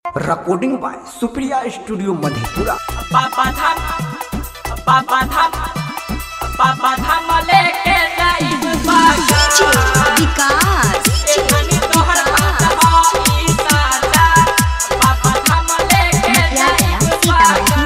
recording by Supriya Studio Madhepura. पापा धाम पापा धाम पापा धाम लेके जाइब बागा विकास एखनी तोहर बात हई साजा पापा धाम लेके जाइब बागा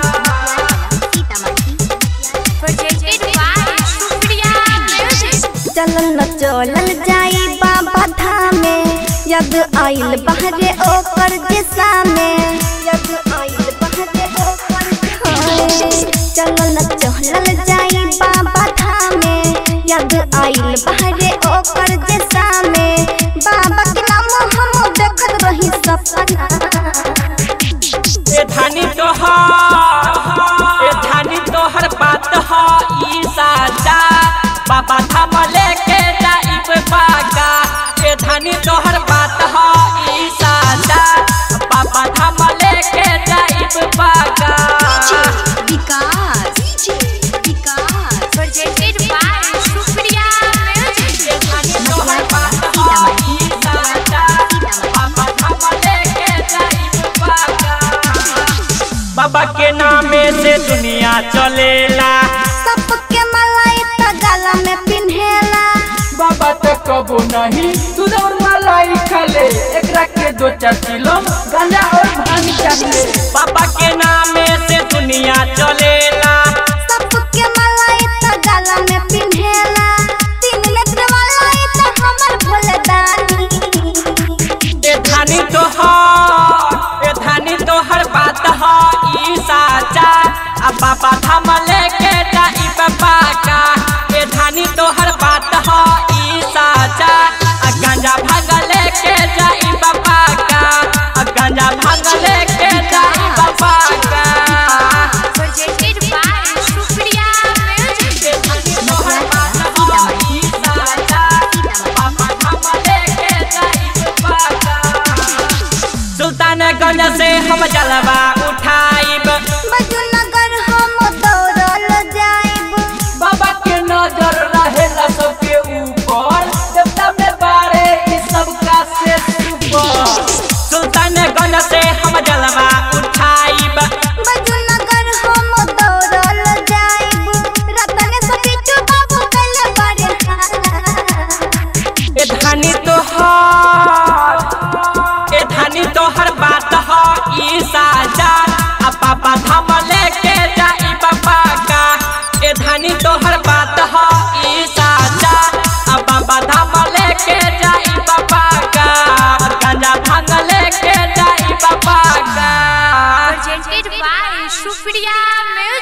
चलल न चलल जाई बाबा धामे यद आइल बहरे ओकर दिशा में यद आइल बहरे ओकर दिशा चलल न चलल जाई बाबा धामे यद आइल बहरे ओकर दिशा में बाबा के नाम हम देखत रही सपना ए धानी तोहर ए धानी तोहर बात हई साजा पापा धाम लेके जाइब बागा ए धानी तोहर बात हई साजा पापा धाम लेके जाइब बागा विकास विकास presented by Supriya Music. ए धानी तोहर बात हई साजा पापा धाम लेके जाइब बागा बाबा के नामे से दुनिया चलेला सबके मलाई त गला में पिन्हेला बाबा तो कबो नहीं तू दौड़ मलाई खले एकरा के दो चार किलो गांजा और भांग चाहिए बाबा के नामे से दुनिया चलेला सबके मलाई त गला में पिन्हेला तीन नेत्र मलाई त हमर भोले दानी ए धानी तोहर ए धानी तोहर बात ह ई साचा आ बाबा धाम लेके जाई बाबा का ए धानी तोहर बात ह ई साचा आ गांजा भाग लेके जाई बाबा का आ गांजा भाग लेके जाई बाबा का Presented by Supriya Music. ए धानी तोहर बात ह ई साचा बाबा धाम लेके जाई बाबा का सुल्तानगंज से हम जलवा उठाइब बजुनगर हम दौड़ल जाइब बाबा के नजर रहेला सबके ऊपर देवता में बारे ई सब का से ऊपर सुल्तानगंज से हम जलवा उठाइब बजुनगर हम दौड़ल जाइब रतन से बिट्टू बाबू कले बड़े हाला ए धानी तोहर ए धानी तोहर बात ह ई साजा आ पापा धाम लेके जाई बाबा का ए धानी तोहर बात ह ई साजा आ बाबा धाम लेके जाई बाबा का गांजा भांग लेके जाई बाबा का Presented by Supriya Music.